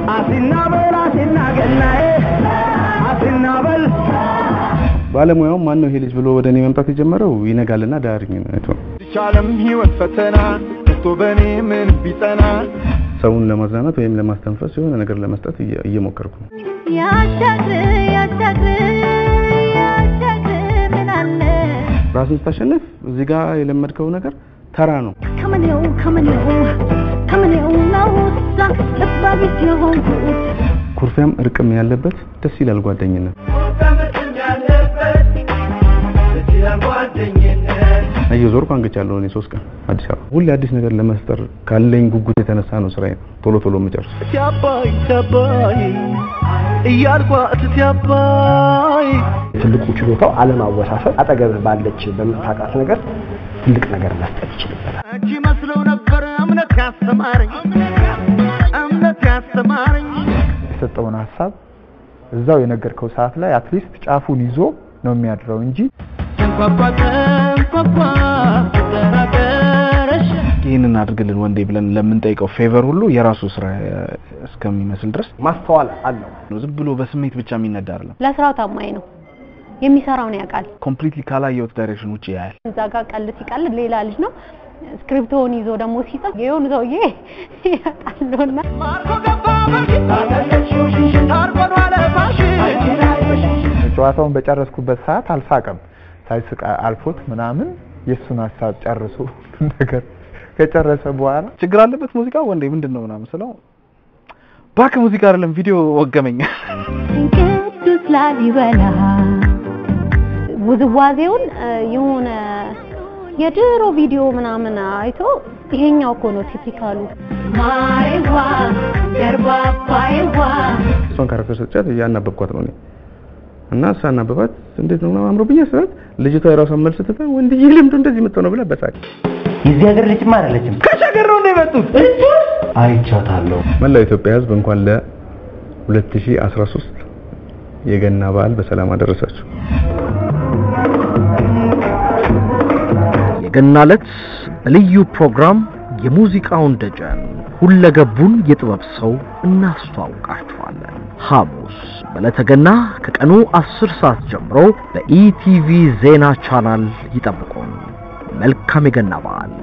አሲናበል አሲና ገናዬ አሲናበል ባለሙያውም ማን ነው ይሄ ልጅ ብሎ ወደ እኔ መምጣት የጀመረው ይነጋልና ዳርኝ አይቶ ቻለም ህይወት ፈተና ከቶ በእኔ ምን ቢጠና ሰውን ለማዝናናት ወይም ለማስተንፈስ የሆነ ነገር ለመስጠት እየ- እየሞከርኩ ነው። ያሻግር ያሻግር ያሻግር ምን አለ ራስን ስታሸንፍ እዚህ ጋር የለመድከው ነገር ተራ ነው። ከመኔው ከመኔው ከመኔው ነው እዛ ልባቢት የሆንኩት ኩርፊያም እርቅም ያለበት ደስ ይላል ጓደኝነት። እየዞርኩ አንግቻለሁ እኔ ሶስት ቀን አዲስ አበባ። ሁሌ አዲስ ነገር ለመፍጠር ካለኝ ጉጉት የተነሳ ነው ስራዬ ቶሎ ቶሎ የምጨርስ። እቲ አባይ እቲ አባይ እያልኳ እቲ አባይ ትልቁ ችሎታው አለማወሳሰብ፣ አጠገብህ ባለች በምታውቃት ነገር ትልቅ ነገር መስጠት ይችልበታል። እቺ መስለው ነበር እምነት ያስተማረኝ እምነት ያስተማረኝ የሰጠውን ሀሳብ እዛው የነገርከው ሰዓት ላይ አትሊስት ጫፉን ይዞ ነው የሚያድረው እንጂ ተንኳኳ ተንኳኳ ተራቀረሽ ይህንን አድርግልን ወንዴ ብለን ለምንጠይቀው ፌቨር ሁሉ የራሱ ስራ እስከሚመስል ድረስ ማስተዋል አለው። ዝም ብሎ በስሜት ብቻ የሚነዳ አይደለም። ለስራው ታማኝ ነው። የሚሰራውን ያውቃል። ኮምፕሊትሊ ካላየሁት ዳይሬክሽን ውጭ ያያል። እዛ ጋር ቀልድ ሲቀልድ ሌላ ልጅ ነው። ስክሪፕቶውን ይዞ ደግሞ ሲጽፍ የሆኑ ሰውዬ ያጣለውና ማርኮ ገባ በፊት ታርቆን ዋለ ፋሽን ጨዋታውን በጨረስኩበት ሰዓት አልሳቀም። ሳይስቅ አልፎት ምናምን የእሱን ሀሳብ ጨርሶ ሁሉን ነገር ከጨረሰ በኋላ ችግር አለበት ሙዚቃ ወንዴ ምንድን ነው ምናምን ስለው ባክ ሙዚቃ አይደለም ቪዲዮ ወገመኝ። ቅዱስ ላሊበላ ውዝዋዜውን እ፣ የሆነ የድሮ ቪዲዮ ምናምን አይቶ ይሄኛው እኮ ነው ቲፒካሉ ማሬዋ ገርባባይዋ እሷን ካራክተር ሰጥቻት እያናበብኳት ነው እኔ እና ሳናበባት እንዴት ነው ምናምን አምሮብኝ ስላት ልጅቷ የራሷን መልስ ትታ ወንድዬ ልምዱ እንደዚህ የምትሆነው ብላ በሳቅ የዚህ ሀገር ልጅማ አይደለችም ከሸገር ነው የመጡት አይቻታለሁ መላው ኢትዮጵያ ሕዝብ እንኳን ለ2013 የገና በዓል በሰላም አደረሳችሁ። የገና ዕለት በልዩ ፕሮግራም የሙዚቃውን ደጀን ሁለገቡን የጥበብ ሰው እናስተዋውቃችኋለን። ሐሙስ በዕለተ ገና ከቀኑ 10 ሰዓት ጀምሮ በኢቲቪ ዜና ቻናል ይጠብቁን። መልካም የገና በዓል